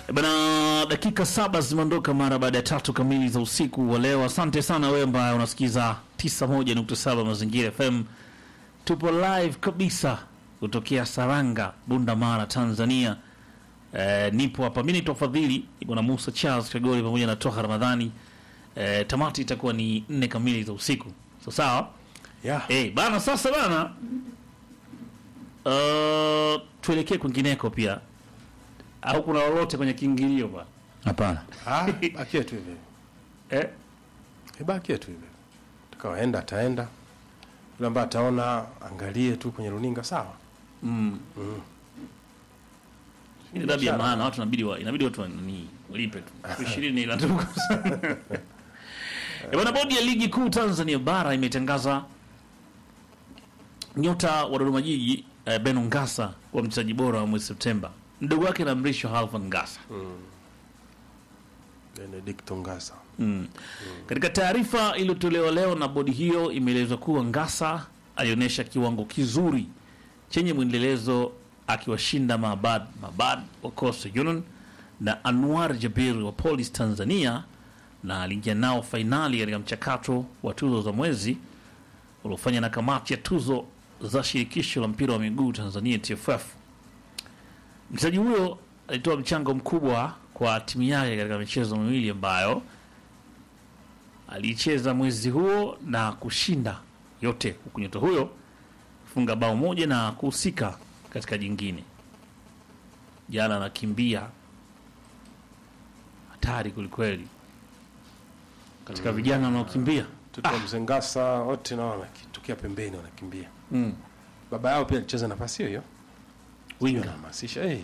Eh, Bana, dakika saba zimeondoka mara baada ya tatu kamili za usiku wa leo. Asante sana wewe ambaye unasikiza 91.7 Mazingira FM. Tupo live kabisa kutokea Saranga, Bunda Mara, Tanzania. Eh, nipo hapa mimi naitwa Fadhili, niko na Musa Charles Kagoli pamoja na Toha Ramadhani. Eh, tamati itakuwa ni nne kamili za usiku. So sawa? Yeah. Eh, bana sasa bana. Uh, tuelekee kwingineko pia. Au kuna lolote kwenye kiingilio bana? Hapana. Ah, bakie tu hivi. Eh? Eh, bakie tu hivi. Takawaenda ataenda. Yule ambaye ataona angalie tu kwenye runinga sawa. Ile dabi ya maana watu inabidi wa, inabidi watu ni walipe tu. Elfu ishirini ila tu. Eh, bwana bodi ya ligi kuu Tanzania bara imetangaza nyota wa Dodoma Jiji eh, Beno Ngasa kuwa mchezaji bora wa mwezi Septemba. Mdogo wake na mrisho Halfan Ngasa. Benedict Ngasa. Mm. Katika taarifa iliyotolewa leo na bodi hiyo imeelezwa kuwa Ngasa alionyesha kiwango kizuri chenye mwendelezo akiwashinda Mabad Mabad wa Coastal Union na Anwar Jabir wa Police Tanzania na aliingia nao fainali katika mchakato wa tuzo za mwezi uliofanya na kamati ya tuzo za shirikisho la mpira wa miguu Tanzania TFF. Mchezaji huyo alitoa mchango mkubwa kwa timu yake katika michezo miwili ambayo aliicheza mwezi huo na kushinda yote, huku nyota huyo kufunga bao moja na kuhusika katika jingine. Jana anakimbia hatari kwelikweli katika vijana wanaokimbia. Tuko mzee Ngasa wote nao wanakitokea pembeni wanakimbia. Mm. Baba yao pia alicheza nafasi hiyo hiyo. Winga. Anahamasisha eh.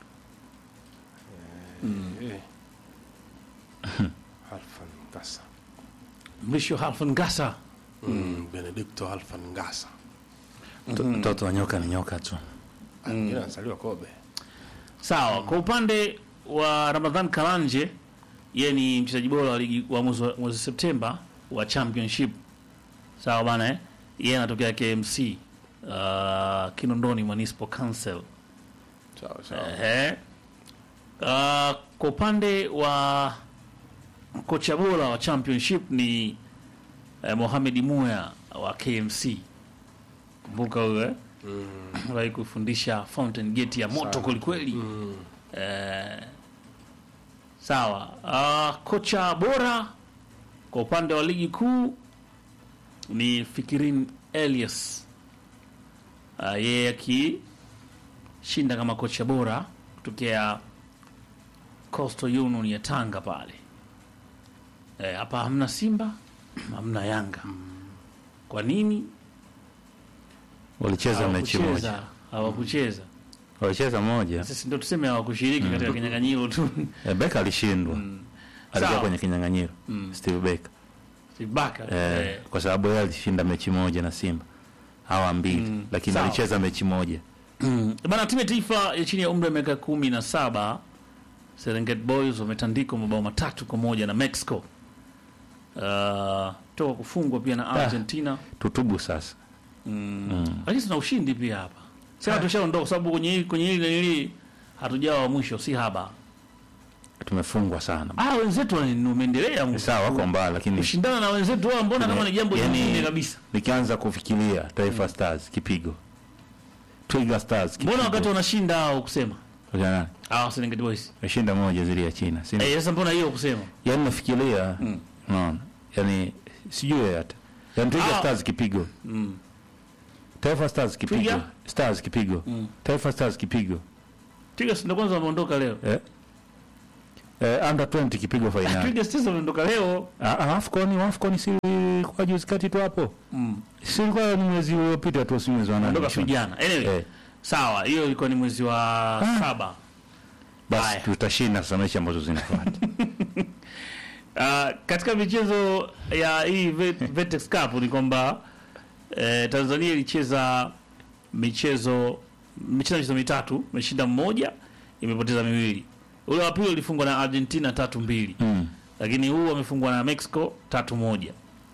Eh. Alfan Ngasa. Mrisho Halfan Ngasa Mm. Benedicto Alfan Ngasa. Mto- Mtoto wa nyoka ni nyoka tu. Mwingine anazaliwa Kobe. Sawa. Kwa upande wa Ramadhan Karanje, yeye ni mchezaji bora wa ligi wa mwezi wa- mwezi Septemba wa championship. Sawa bana eh? Yeye anatokea KMC uh, Kinondoni Municipal Council. Sawa sawa. Ehe. Uh, kwa upande wa kocha bora wa championship ni eh, Mohamed Muya wa KMC. Kumbuka huyo eh? Aliwahi kufundisha Fountain Gate ya moto kwelikweli. Mm. Eh, sawa. Uh, kocha bora kwa upande wa ligi kuu ni Fikirin Elias. Uh, yeye akishinda kama kocha bora kutokea Coastal Union ya Tanga pale. Eh, hapa hamna Simba, hamna Yanga. Kwa nini? Walicheza mechi moja. Hawakucheza, hawakucheza. Walicheza moja. Sisi ndio tuseme hawakushiriki katika kinyang'anyiro tu. Eh, Becker alishindwa. Alikuwa Sawa. kwenye kinyang'anyiro. Steve Becker. Sibaka. Eh, Eh, kwa sababu yeye alishinda mechi moja na Simba. Hawa mbili, lakini Sawa. alicheza mechi moja. Bana, timu ya taifa ya chini ya umri wa miaka kumi na saba Serengeti Boys wametandikwa mabao matatu kwa moja na Mexico. Uh, toka kufungwa pia na Argentina. Tutubu sasa. Lakini tuna ushindi pia hapa. Sasa tushaondoka kwa sababu kwenye hili kwenye hili hili hatujawa wa mwisho si haba. Tumefungwa sana. Ah, wenzetu wame- wameendelea Ni sawa wako mbali lakini kushindana na wenzetu wao, mbona kama ni jambo Yani- jingine kabisa. nikianza kufikiria Taifa Stars kipigo. Twiga Stars kipigo. Mbona wakati wanashinda hao kusema? Wakati nani? Ah, Serengeti Boys. Meshinda moja zile ya China. Si Eh, sasa mbona hiyo kusema? Yaani nafikiria unaona? Yaani sijui hata. Yaani Twiga Ah. Stars kipigo. Taifa Stars kipigo. Twiga? Stars kipigo. Taifa Stars kipigo. Tigers ndio kwanza wameondoka leo. Eh? Eh, under 20 kipigo finali. Twiga Stars wameondoka leo. Ah, ah, Afcon, Afcon si kwa juzi kati tu hapo. Mm. Si ilikuwa ni mwezi uliopita tu si mwezi wa nane. Ondoka vijana. Anyway, Eh. sawa, hiyo ilikuwa ni mwezi wa saba. Basi Haya. tutashinda sasa mechi ambazo zinafuata. Uh, katika michezo ya hii Vet- Vetex Cup ni kwamba eh, Tanzania ilicheza michezo michezo michezo mitatu, imeshinda mmoja, imepoteza miwili. Ule wa pili ulifungwa na Argentina tatu mbili, Mm. lakini huu wamefungwa na Mexico tatu moja.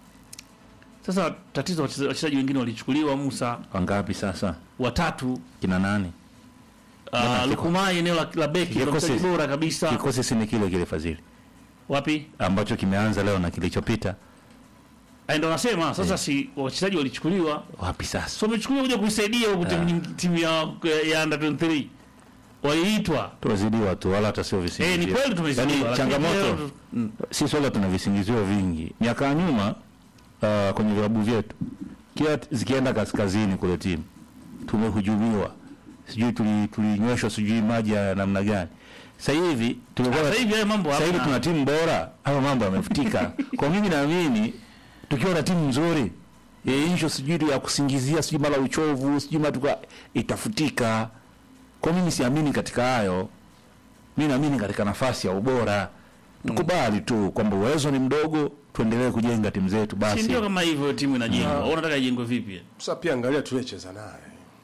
Sasa tatizo wacheza- wachezaji wengine walichukuliwa Musa Wangapi sasa? watatu Kina nani? uh, Lukumai eneo la, la beki Kikosi- mchezaji bora kabisa Kikosi si ni kile kile Fadhili wapi ambacho kimeanza leo na kilichopita. Ah, ndo nasema sasa si wachezaji walichukuliwa Wapi sasa? so wamechukuliwa kuja kuisaidia huku timu nyingi- timu ya ya under 23 waliitwa Tumezidiwa tu wala hata sio eh visingizio. ni kweli tumezidiwa Yaani, lakini changamoto leo- mm. si swala tuna visingizio vingi. Miaka ya nyuma uh, kwenye vilabu vyetu kila t- zikienda kaskazini kule timu tumehujumiwa, sijui tuli- tulinyweshwa sijui maji ya namna gani. Sasa hivi tumekuwa sasa hivi haya mambo sasa hivi hamna. tuna timu bora, hayo mambo yamefutika. Kwa mimi naamini tukiwa na timu nzuri hiyo sijui tu ya kusingizia sijui mara uchovu sijui mara tuka itafutika. Kwa mimi siamini katika hayo, mimi naamini katika nafasi ya ubora. Tukubali tu kwamba uwezo ni mdogo, tuendelee kujenga timu zetu si basi. ndio kama hivyo timu inajengwa wewe unataka ijengwe vipi Sasa pia angalia tuliyecheza naye,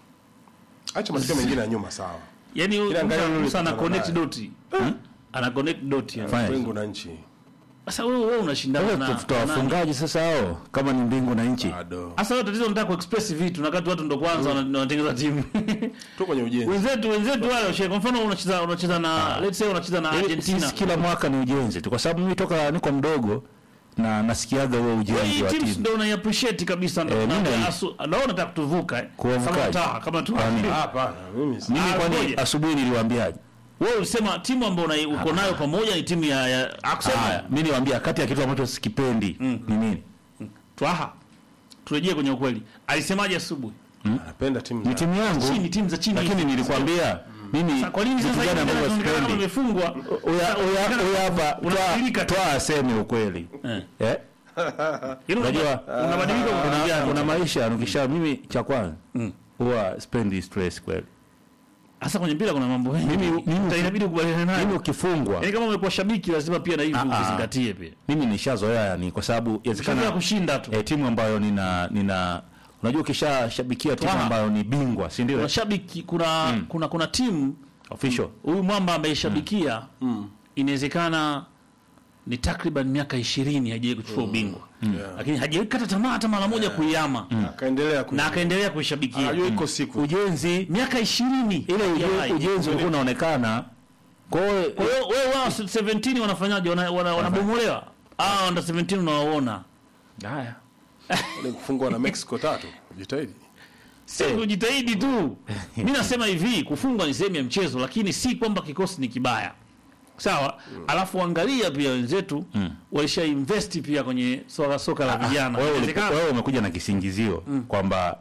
acha matokeo mengine ya nyuma, sawa. yani Ila angalia yule Musa ana tulipambana connect naye. doti ana connect doti yani. Fine. Wingu na nchi sasa wewe wewe unashindana Wewe na tuta na nani? wafungaji sasa hao kama ni mbingu na nchi. bado Sasa wewe tatizo unataka kuexpress vitu na wakati watu ndo kwanza wana- wanatengeneza timu. tu kwenye ujenzi. wenzetu wenzetu wale washe kwa mfano unacheza unacheza na let's say unacheza na Yaani Argentina. Sisi kila mwaka ni ujenzi tu, kwa sababu mimi toka niko mdogo na nasikiaga huo Hii ujenzi wa teams timu. ndio unai appreciate kabisa ndio. Eh, na- mimi na- asu- Naona nataka kutuvuka eh. Kuwavukaje? Kama taa kama tu. Kwani- Ah, Hapana, mimi si- Mimi Ah, kwani ngoja. asubuhi niliwaambiaje? Wewe ulisema timu ambayo unai- uko nayo pamoja ni timu ya ya Haya, akusema mimi niwaambia kati ya kitu ambacho sikipendi ni nini? twaha. Turejee kwenye ukweli. Alisemaje asubuhi? anapenda timu Ni za- timu yangu. Chini timu za chini. Lakini nilikwambia mimi Sasa kwa nini vitu sasa gani hivi ambavyo inaonekana kama sipendi. imefungwa? Uya uya uya hapa Unabadilika toa tu. toa aseme ukweli. Eh. Eh? Yaani Unajua unabadilika kwa kuna, kuna kuna maisha ukisha mimi cha kwanza Mm. huwa spendi stress kweli. Hasa kwenye mpira kuna mambo mengi. Mimi- mimi- Uta- inabidi kubaliana nayo. Mimi ukifungwa Yaani kama umekuwa shabiki lazima pia na hivi Ah, ah. ukizingatie pia. mimi nishazoea yani kwa sababu Ukishazoea inawezekana kushinda tu. eh, timu ambayo nina nina unajua ukishashabikia timu Twaha. ambayo ni bingwa si ndio Kuna shabiki kuna kuna kuna timu official huyu mwamba ameishabikia inawezekana ni takriban miaka ishirini hajawahi kuchukua ubingwa lakini hajawahi kata tamaa hata mara moja kuiama akaendelea ku- na akaendelea kuishabikia Anajua iko siku ujenzi miaka ishirini ile uje, hajawahi. ujenzi ulikuwa unaonekana kwa hiyo Kwa hiyo wewe wao 17 wanafanyaje Wana- wana- wanabomolewa ah under 17 unawaona haya Ile kufungwa na Mexico tatu, jitahidi. si kujitahidi tu mi nasema hivi kufungwa ni sehemu ya mchezo lakini si kwamba kikosi ni kibaya sawa alafu angalia pia wenzetu walisha invest pia kwenye soka soka la vijana wewe ulipo- Inawezekana- wewe umekuja na kisingizio kwamba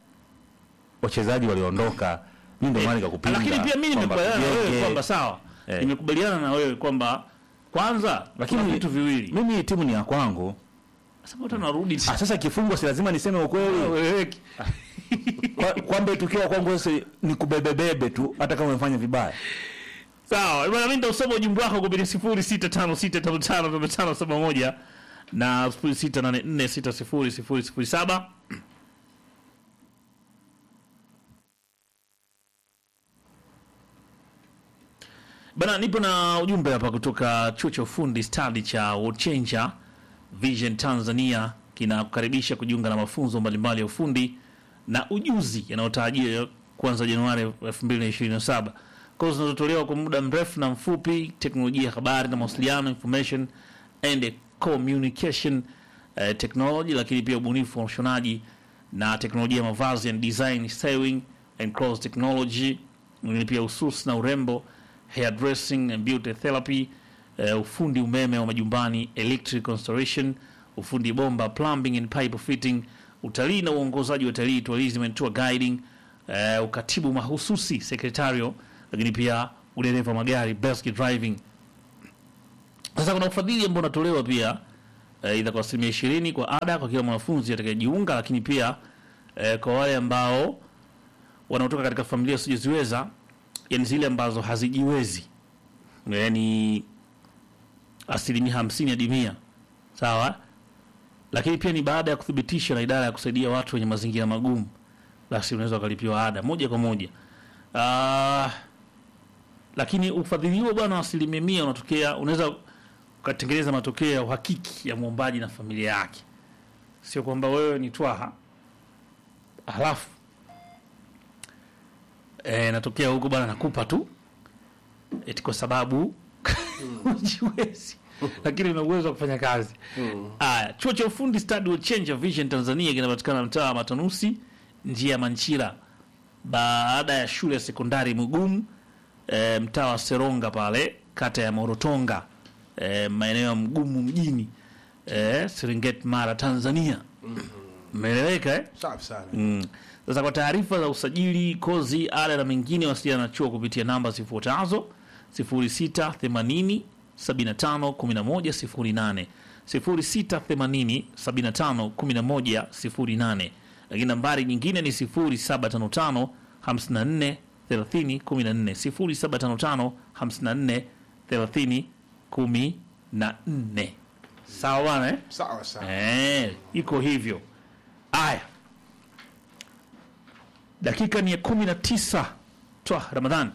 wachezaji waliondoka mimi ndio maana nikakupinga lakini pia mi kwamba nimekubaliana na wewe tujenge. kwamba sawa Eh. nimekubaliana na wewe kwamba kwanza Lakini- lakini vitu viwili mimi hii timu ni ya kwangu sasa watu wanarudi ah, sasa kifungwa si lazima niseme ukweli Wewe- Kwa- kwamba tukiwa kwangu sasa ni kubebebebe tu hata kama umefanya vibaya sawa bwana mimi nitausoma ujumbe wako kupitia sifuri sita tano sita tano tano tano tano saba moja na sifuri sita nane nne sita sifuri sifuri sifuri saba bana nipo na ujumbe hapa kutoka chuo cha ufundi stadi cha World Changer Vision Tanzania kinakukaribisha kujiunga na mafunzo mbalimbali ya ufundi na ujuzi yanayotarajiwa kuanza Januari 2027. Kozi zinazotolewa kwa muda mrefu na mfupi, teknolojia ya habari na mawasiliano, information and communication eh, technology, lakini pia ubunifu wa ushonaji na teknolojia ya mavazi and design, styling and cross technology, lakini pia ususi na urembo, hairdressing and beauty therapy, eh, ufundi umeme wa majumbani, electric installation, ufundi bomba, plumbing and pipe fitting, utalii na uongozaji wa utalii, tourism and tour guiding, eh, ukatibu mahususi secretarial, lakini pia udereva wa magari, basket driving. Sasa kuna ufadhili ambao unatolewa pia eh, idha kwa asilimia ishirini kwa ada kwa kila mwanafunzi atakayejiunga, lakini pia eh, kwa wale ambao wanaotoka katika familia zisizoziweza, yani zile ambazo hazijiwezi, yani asilimia hamsini hadi mia sawa. Lakini pia ni baada ya kuthibitisha na idara ya kusaidia watu wenye mazingira magumu, basi unaweza ukalipiwa ada moja kwa moja. Ah, lakini ufadhili huo bwana wa asilimia mia unatokea, unaweza ukatengeneza matokeo ya uhakiki ya mwombaji na familia yake, sio kwamba wewe ni twaha halafu eh, natokea huko bwana, nakupa tu eti kwa sababu ujiwezi, lakini una uwezo wa kufanya kazi. Aya, chuo cha ufundi Stadi will Change a Vision Tanzania kinapatikana mtaa wa Matanusi, njia ya Manchira, baada ya shule ya sekondari Mugumu, e, mtaa wa Seronga pale kata ya Morotonga, e, maeneo ya Mgumu mjini, e, Serengeti, Mara, Tanzania. Umeeleweka eh? Safi sana. Mm. Sasa kwa taarifa za usajili, kozi, ada na mengine, wasiliana na chuo kupitia namba zifuatazo 0680 75 11 08, 0680 75 11 08, lakini nambari nyingine ni 0755 54 30 14, 0755 54 30 14. Sawa bwana eh? Sawa sawa. Eh, iko hivyo. Aya, dakika ni ya kumi na tisa twa Ramadhani.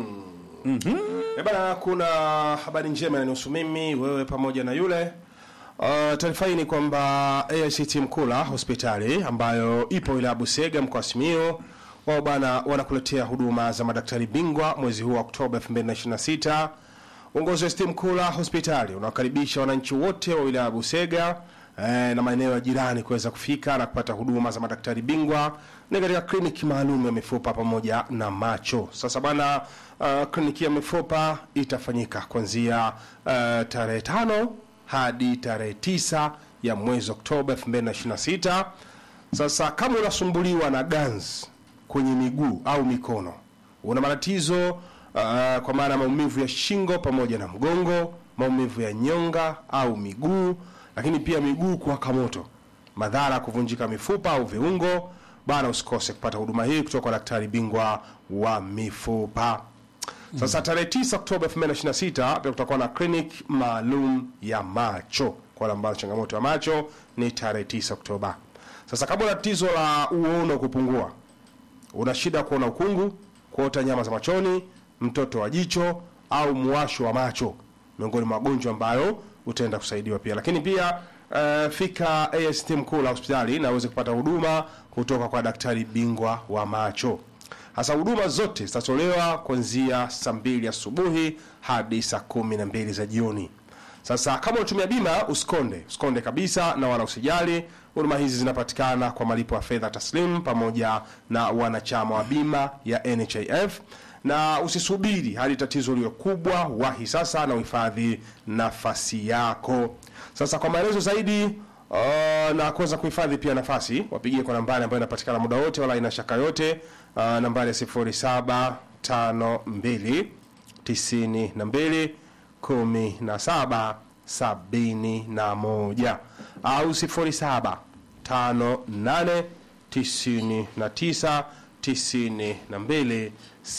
Eh, bana, kuna habari njema inanihusu mimi, wewe pamoja na yule. Uh, taarifa hii ni kwamba AICT Mkula hospitali ambayo ipo wilaya Busega mkoa wa Simiyu wao bana wanakuletea huduma za madaktari bingwa mwezi huu wa Oktoba 2026. Uongozi wa ST Mkula hospitali unawakaribisha wananchi wote wa wilaya ya Busega eh, na maeneo ya jirani kuweza kufika na kupata huduma za madaktari bingwa ni katika kliniki maalum ya mifupa pamoja na macho. Sasa bana, uh, kliniki ya mifupa itafanyika kuanzia uh, tarehe tano hadi tarehe tisa ya mwezi Oktoba 2026. Sasa kama unasumbuliwa na ganzi kwenye miguu au mikono, una matatizo uh, kwa maana ya maumivu ya shingo pamoja na mgongo, maumivu ya nyonga au miguu, lakini pia miguu kuwaka moto, madhara ya kuvunjika mifupa au viungo, bana, usikose kupata huduma hii kutoka kwa daktari bingwa wa mifupa. Sasa tarehe 9 Oktoba 2026 pia kutakuwa na clinic maalum ya macho kwa wale ambao changamoto ya macho ni tarehe 9 Oktoba. Sasa kama una tatizo la uono kupungua, una shida ya kuona ukungu, kuota nyama za machoni, mtoto wa jicho au muwasho wa macho, miongoni mwa magonjwa ambayo utaenda kusaidiwa pia. Lakini pia uh, fika AST Mkula hospitali na uweze kupata huduma kutoka kwa daktari bingwa wa macho. Hasa huduma zote zitatolewa kuanzia saa mbili asubuhi hadi saa kumi na mbili za jioni. Sasa kama unatumia bima usikonde, usikonde kabisa na wala usijali. Huduma hizi zinapatikana kwa malipo ya fedha taslim pamoja na wanachama wa bima ya NHIF, na usisubiri hadi tatizo liwe kubwa. Wahi sasa na uhifadhi nafasi yako. Sasa kwa maelezo zaidi uh, na kuweza kuhifadhi pia nafasi, wapigie kwa nambari ambayo inapatikana muda wote, wala ina shaka yote. Uh, nambari ya 0752 92 17 71 au 07 58 99 92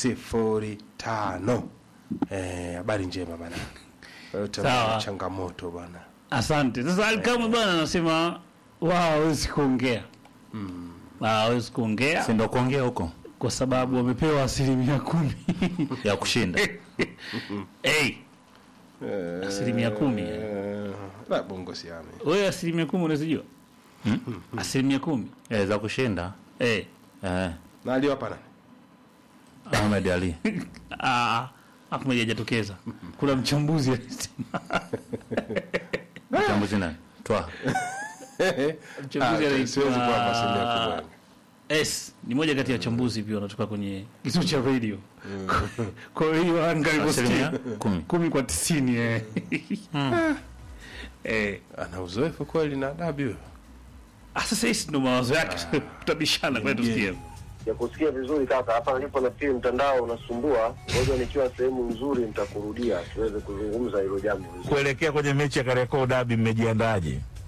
05. Eh, habari njema bana. Yote Sawa. changamoto bana. Asante. Sasa Alikamwe bwana anasema wao hawezi kuongea Wao hawezi kuongea si ndo kuongea huko kwa sababu wamepewa asilimia kumi ya kushinda hey, asilimia kumi eh. Eh, la bongo siame. wewe asilimia kumi unazijua asilimia kumi eh, za kushinda eh. eh, Na aliwapa nani? Ahmed Ali Ah, Ahmed hajatokeza. Kuna mchambuzi alisema mchambuzi nani twa mchambuzi Ah, siwezi kuwapa asilimia kubwa. anaitwa S ni moja kati ya wachambuzi pia wanatoka kwenye kituo cha radio. Kwa hiyo anga asilimia ilivyosikia kumi kumi kwa tisini eh. Eh, Ana uzoefu kweli na adabu huyo. ah, sasa hisi ndo mawazo yake tutabishana kwa tusikie. ya kusikia vizuri kaka. Hapa nilipo nafikiri mtandao unasumbua, ngoja nikiwa sehemu nzuri nitakurudia tuweze kuzungumza hilo jambo vizuri. kuelekea kwenye mechi ya Kariakoo Derby mmejiandaje?